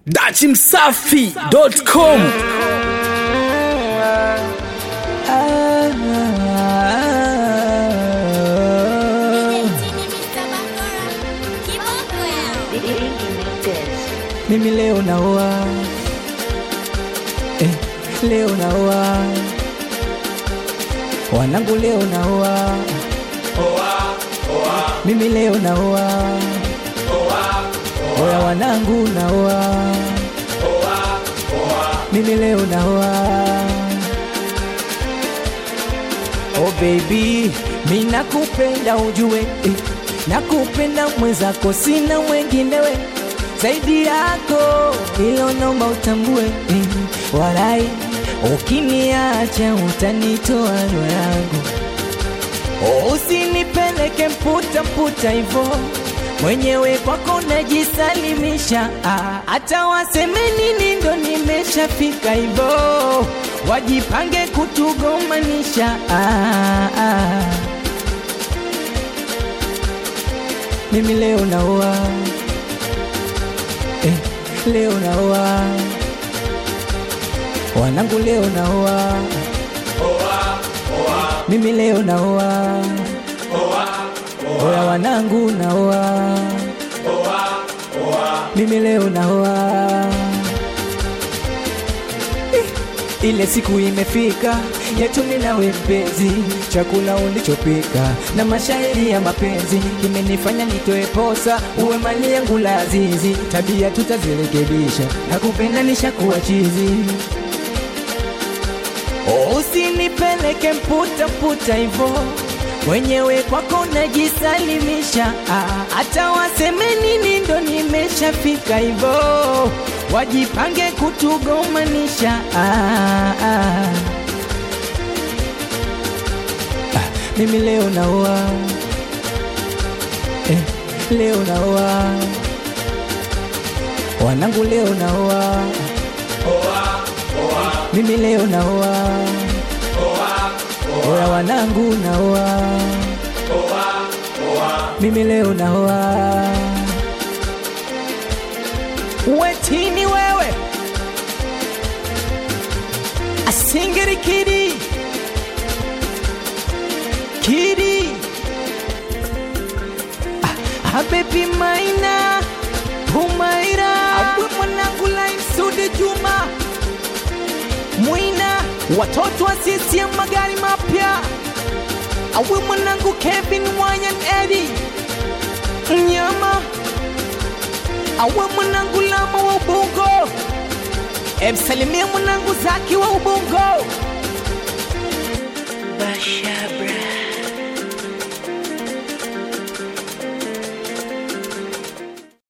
dachimsafi.com Mimi leo naoa eh, leo naoa wanangu, leo naoa mimi leo naoa oya wanangu, naoa mimi leo naoa Oh baby, mi nakupenda ujue eh, nakupenda mwenzako, sina mwenginewe zaidi yako, ilo naomba utambue eh, walai ukiniacha utanitoa roho yangu, oh, usinipeleke mputa mputa hivo mwenyewe kwako najisalimisha, ah, hata waseme nini ndo nimeshafika hivo, wajipange kutugomanisha ah, ah. Mimi leo naoa eh, leo naoa wanangu, leo naoa mimi leo naoa oya wanangu, naoa mimi leo naoa Eh, ile siku imefika yetu mimi nawe mpenzi, chakula ulichopika na mashairi ya mapenzi kimenifanya nitoe posa, uwe mali yangu lazizi, tabia tutazirekebisha, nakupenda nishakuwa chizi. Usinipeleke mputa mputa hivo mwenyewe kwako najisalimisha, ah, hata waseme nini ndo nimeshafika hivo, wajipange kutugomanisha ah, ah. Ah, mimi leo naoa eh, leo naoa wanangu, leo naoa mimi leo naoa oya wanangu, naoa mimi leo naoa wetini wewe asingiri kidi kidi ah, habibi maina humaira awe mwanangu lain sudi juma mwina watoto wa CCM magari mapya awe mwanangu Kevin Wanyan Edi Nyama awe mwanangu Lama wa Ubungo emsalimia mwanangu Zaki wa Ubungo Basha